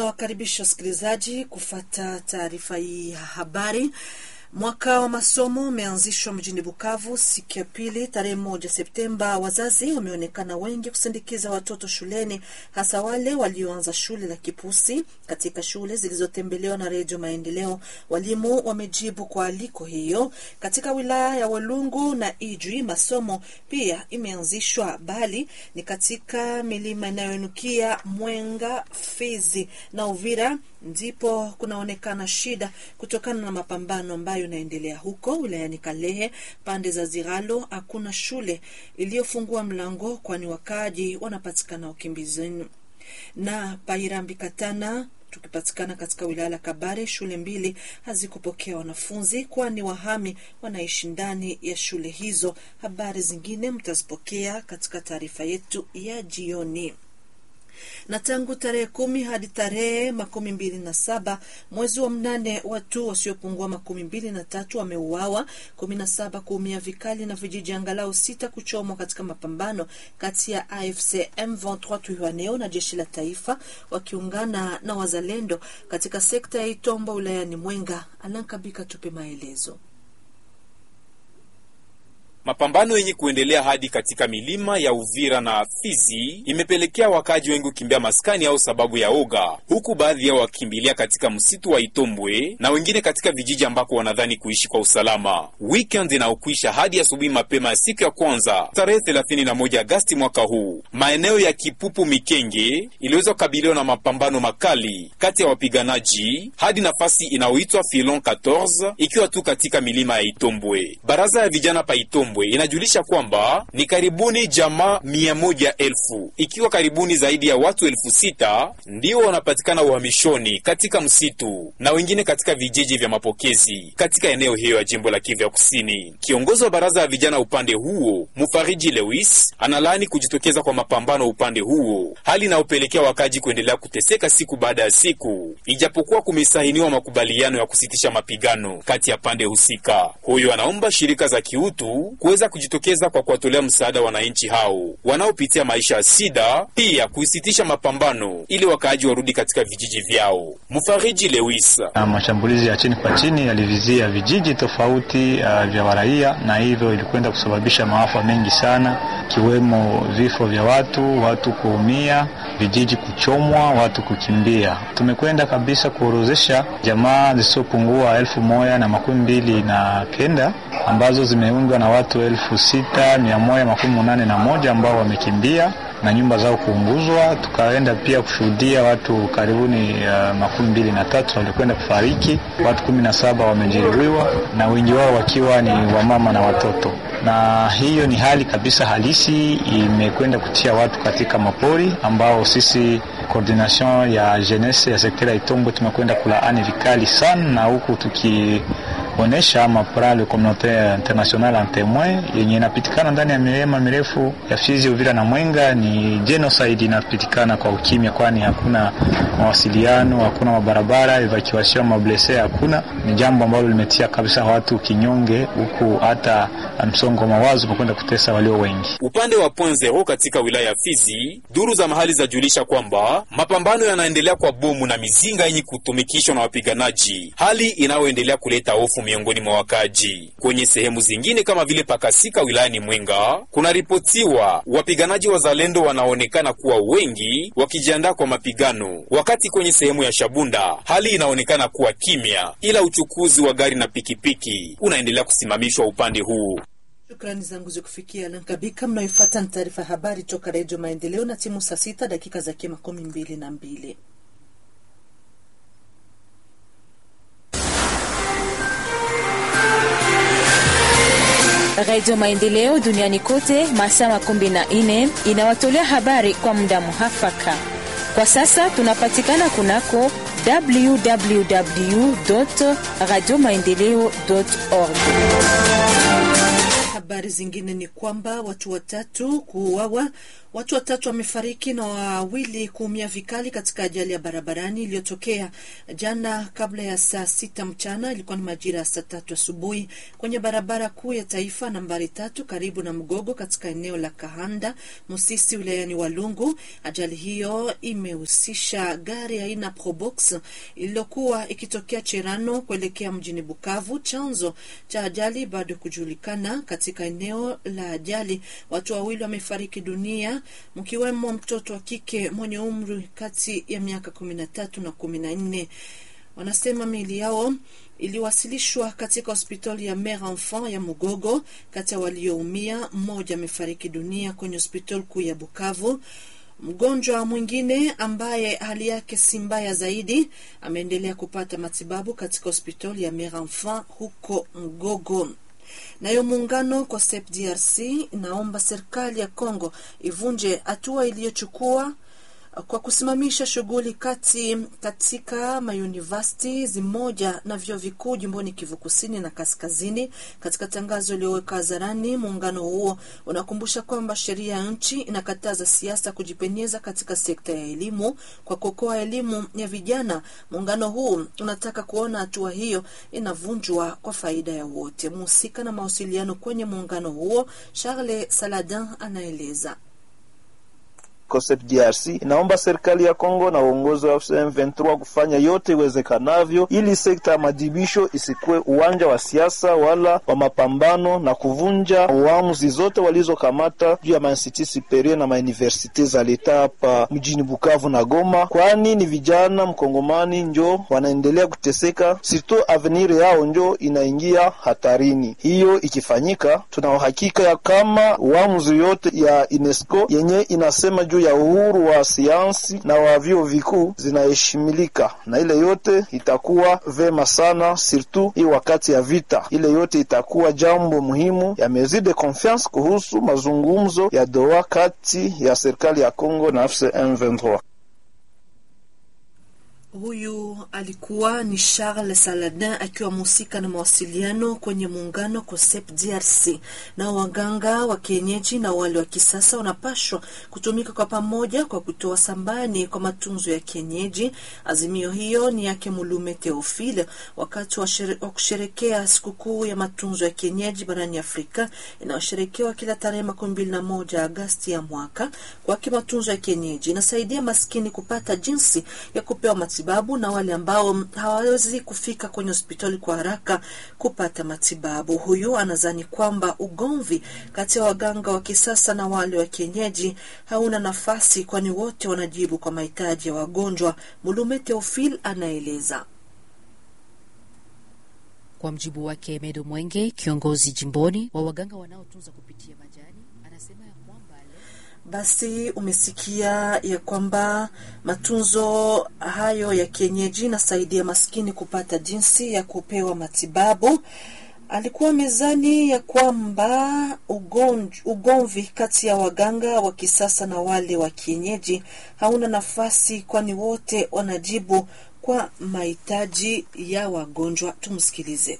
Tunawakaribisha wasikilizaji kufata taarifa hii ya habari. Mwaka wa masomo umeanzishwa mjini Bukavu siku ya pili tarehe moja Septemba. Wazazi wameonekana wengi kusindikiza watoto shuleni, hasa wale walioanza shule la kipusi. Katika shule zilizotembelewa na Redio Maendeleo, walimu wamejibu kwa aliko hiyo. Katika wilaya ya Walungu na Ijwi masomo pia imeanzishwa, bali ni katika milima inayoinukia Mwenga, Fizi na Uvira ndipo kunaonekana shida kutokana na mapambano ambayo inaendelea huko wilayani Kalehe. Pande za Ziralo hakuna shule iliyofungua mlango, kwani wakaaji wanapatikana ukimbizini. Na Pairambi Katana tukipatikana katika wilaya la Kabare, shule mbili hazikupokea wanafunzi, kwani wahami wanaishi ndani ya shule hizo. Habari zingine mtazipokea katika taarifa yetu ya jioni na tangu tarehe kumi hadi tarehe makumi mbili na saba mwezi wa mnane watu wasiopungua makumi mbili na tatu wameuawa, kumi na saba kuumia vikali na vijiji angalau sita kuchomwa katika mapambano kati ya AFC M23 Twirwaneho na jeshi la taifa wakiungana na wazalendo katika sekta ya Itombo wilayani Mwenga. Alankabika tupe maelezo. Mapambano yenye kuendelea hadi katika milima ya Uvira na Fizi imepelekea wakaji wengi kukimbia maskani au sababu ya oga, huku baadhi yao wakikimbilia katika msitu wa Itombwe na wengine katika vijiji ambako wanadhani kuishi kwa usalama. Weekend inaokwisha hadi asubuhi mapema ya siku ya kwanza tarehe 31 Agasti mwaka huu, maeneo ya Kipupu Mikenge iliweza kukabiliwa na mapambano makali kati ya wapiganaji hadi nafasi inayoitwa Filon 14 ikiwa tu katika milima ya Itombwe. Baraza ya vijana pa Itombwe inajulisha kwamba ni karibuni jamaa mia moja elfu ikiwa karibuni zaidi ya watu elfu sita ndio wanapatikana uhamishoni katika msitu na wengine katika vijiji vya mapokezi katika eneo hiyo ya jimbo la Kivu ya Kusini. Kiongozi wa baraza ya vijana upande huo Mufariji Lewis analaani kujitokeza kwa mapambano upande huo, hali inayopelekea wakaji kuendelea kuteseka siku baada ya siku, ijapokuwa kumesahiniwa makubaliano ya kusitisha mapigano kati ya pande husika. Huyo anaomba shirika za kiutu kuweza kujitokeza kwa kuwatolea msaada wananchi hao wanaopitia maisha ya sida, pia kusitisha mapambano ili wakaaji warudi katika vijiji vyao. Mfariji Lewis: na mashambulizi ya chini kwa chini yalivizia vijiji tofauti uh, vya waraia na hivyo ilikwenda kusababisha maafa mengi sana, ikiwemo vifo vya watu, watu kuumia, vijiji kuchomwa, watu kukimbia. Tumekwenda kabisa kuorozesha jamaa zisizopungua elfu moja na makumi mbili na kenda ambazo zimeundwa na watu elfu sita mia moja makumi munane na moja ambao wamekimbia na nyumba zao kuunguzwa. Tukaenda pia kushuhudia watu karibuni uh, makumi mbili na tatu walikwenda kufariki, watu kumi na saba wamejeruhiwa na wengi wao wakiwa ni wamama na watoto, na hiyo ni hali kabisa halisi imekwenda kutia watu katika mapori ambao sisi coordination ya jeunesse ya sekta ya Itombo tumekwenda kulaani vikali sana, na huku tuki onesha mapral communautaire international en temoin yenye inapitikana ndani ya milima mirefu ya Fizi, Uvira na Mwenga ni genocide inapitikana kwa ukimya, kwani hakuna mawasiliano, hakuna mabarabara, evacuation mablese hakuna. Ni jambo ambalo limetia kabisa watu kinyonge, huku hata msongo wa mawazo umekwenda kutesa walio wengi. Upande wa point zero katika wilaya ya Fizi, duru za mahali zajulisha kwamba mapambano yanaendelea kwa bomu na mizinga yenye kutumikishwa na wapiganaji, hali inayoendelea kuleta hofu miongoni mwa wakaji. Kwenye sehemu zingine kama vile Pakasika wilayani Mwenga, kunaripotiwa wapiganaji wazalendo wanaonekana kuwa wengi wakijiandaa kwa mapigano, wakati kwenye sehemu ya Shabunda hali inaonekana kuwa kimya, ila uchukuzi wa gari na pikipiki unaendelea kusimamishwa upande huu. Shukrani zangu zikufikia Lankabika. Mnayofuata ni taarifa ya habari toka Redio Maendeleo na timu saa sita dakika zake makumi mbili na mbili. Radio Maendeleo duniani kote masaa makumi na nne inawatolea habari kwa muda muhafaka. Kwa sasa tunapatikana kunako www radio maendeleo org habari zingine ni kwamba watu watatu kuuawa, watu watatu wamefariki na wawili kuumia vikali katika ajali ya barabarani iliyotokea jana kabla ya saa sita mchana. Ilikuwa ni majira ya saa tatu asubuhi kwenye barabara kuu ya taifa nambari tatu karibu na Mgogo katika eneo la Kahanda Musisi wilayani Walungu. Ajali hiyo imehusisha gari aina Probox iliyokuwa ikitokea Cherano kuelekea mjini Bukavu. Chanzo cha ajali bado kujulikana. Katika eneo la ajali watu wawili wamefariki dunia, mkiwemo mtoto wa kike mwenye umri kati ya miaka kumi na tatu na kumi na nne. Wanasema miili yao iliwasilishwa katika hospitali ya Mère Enfant ya Mugogo. Kati ya walioumia, mmoja amefariki dunia kwenye hospitali kuu ya Bukavu. Mgonjwa mwingine ambaye hali yake si mbaya zaidi ameendelea kupata matibabu katika hospitali ya Mère Enfant huko Mgogo. Nayo muungano kwa SEP DRC inaomba serikali ya Kongo ivunje hatua iliyochukua kwa kusimamisha shughuli kati katika mayunivasiti zimoja na vyuo vikuu jimboni Kivu Kusini na Kaskazini. Katika tangazo iliyoweka hadharani, muungano huo unakumbusha kwamba sheria ya nchi inakataza siasa kujipenyeza katika sekta ya elimu kwa kuokoa elimu ya vijana. Muungano huu unataka kuona hatua hiyo inavunjwa kwa faida ya wote. Mhusika na mawasiliano kwenye muungano huo Charles Saladin anaeleza. COSEP DRC inaomba serikali ya Kongo na uongozi wa M23 kufanya yote iwezekanavyo ili sekta ya madibisho isikuwe uwanja wa siasa wala wa mapambano na kuvunja uamuzi zote walizokamata juu ya mainstitut superieur na mauniversite za leta hapa mjini Bukavu na Goma, kwani ni vijana mkongomani njo wanaendelea kuteseka, sirtu avenir yao njo inaingia hatarini. Hiyo ikifanyika, tuna uhakika ya kama uamuzi yote ya UNESCO yenye inasema juu ya uhuru wa sayansi na wa vyuo vikuu zinaheshimilika, na ile yote itakuwa vema sana, surtout hii wakati ya vita. Ile yote itakuwa jambo muhimu ya mesure de confiance kuhusu mazungumzo ya Doha kati ya serikali ya Kongo na AFC M23. Huyu alikuwa ni Charles Saladin akiwa mhusika na mawasiliano kwenye muungano COSEP DRC. Na waganga wa kienyeji na wale wa kisasa wanapashwa kutumika kwa pamoja kwa kutoa sambani kwa matunzo ya kienyeji. Azimio hiyo ni yake Mulume Theophile wakati wa, shere, wa kusherekea sikukuu ya matunzo ya kienyeji barani Afrika inayosherekewa kila tarehe makumi mbili na moja Agasti ya mwaka. Kwake matunzo ya kienyeji inasaidia maskini kupata jinsi ya kupewa matibabu na wale ambao hawawezi kufika kwenye hospitali kwa haraka kupata matibabu. Huyu anadhani kwamba ugomvi kati ya waganga wa kisasa na wale wa kienyeji hauna nafasi, kwani wote wanajibu kwa mahitaji ya wagonjwa. Mulume Teofil anaeleza. Kwa mjibu wake Medo Mwenge, kiongozi jimboni wa waganga wanaotunza kupitia majani, anasema ya kwamba basi umesikia ya kwamba matunzo hayo ya kienyeji nasaidia maskini kupata jinsi ya kupewa matibabu. Alikuwa mezani ya kwamba ugomvi kati ya waganga wa kisasa na wale wa kienyeji hauna nafasi, kwani wote wanajibu kwa mahitaji ya wagonjwa. Tumsikilize.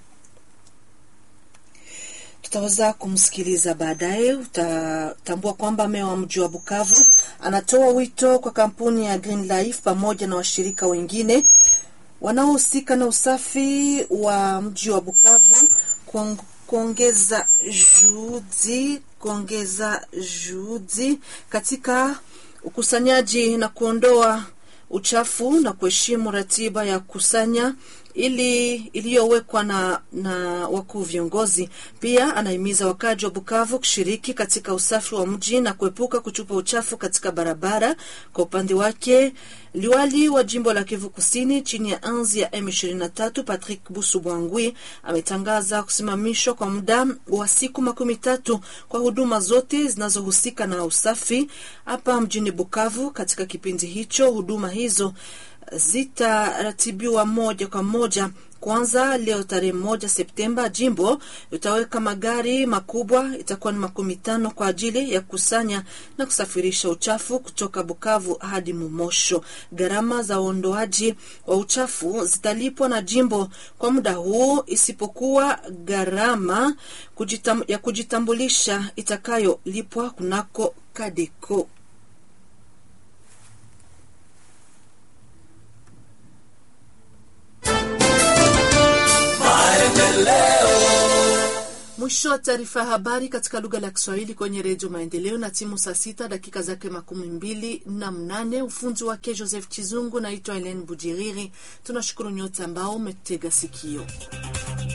Tutaweza kumsikiliza baadaye. Utatambua kwamba meya wa mji wa Bukavu anatoa wito kwa kampuni ya Green Life pamoja na washirika wengine wanaohusika na usafi wa mji wa Bukavu kuongeza juhudi kuongeza juhudi katika ukusanyaji na kuondoa uchafu na kuheshimu ratiba ya kusanya ili iliyowekwa na, na wakuu viongozi. Pia anahimiza wakaji wa Bukavu kushiriki katika usafi wa mji na kuepuka kutupa uchafu katika barabara. Kwa upande wake, liwali wa jimbo la Kivu Kusini chini ya anzi ya M23 Patrick Busu Bwangwi ametangaza kusimamishwa kwa muda wa siku makumi tatu kwa huduma zote zinazohusika na usafi hapa mjini Bukavu. Katika kipindi hicho huduma hizo zitaratibiwa moja kwa moja Kwanza leo tarehe moja Septemba, jimbo itaweka magari makubwa, itakuwa ni makumi tano kwa ajili ya kukusanya na kusafirisha uchafu kutoka Bukavu hadi Mumosho. Gharama za uondoaji wa uchafu zitalipwa na jimbo kwa muda huu, isipokuwa gharama kujitam, ya kujitambulisha itakayolipwa kunako Kadeko. Mwisho wa taarifa ya habari katika lugha la Kiswahili kwenye Redio Maendeleo na timu saa sita dakika zake makumi mbili na mnane. Ufunzi wake Joseph Chizungu, naitwa Helen Bujiriri. Tunashukuru nyote ambao umetega sikio.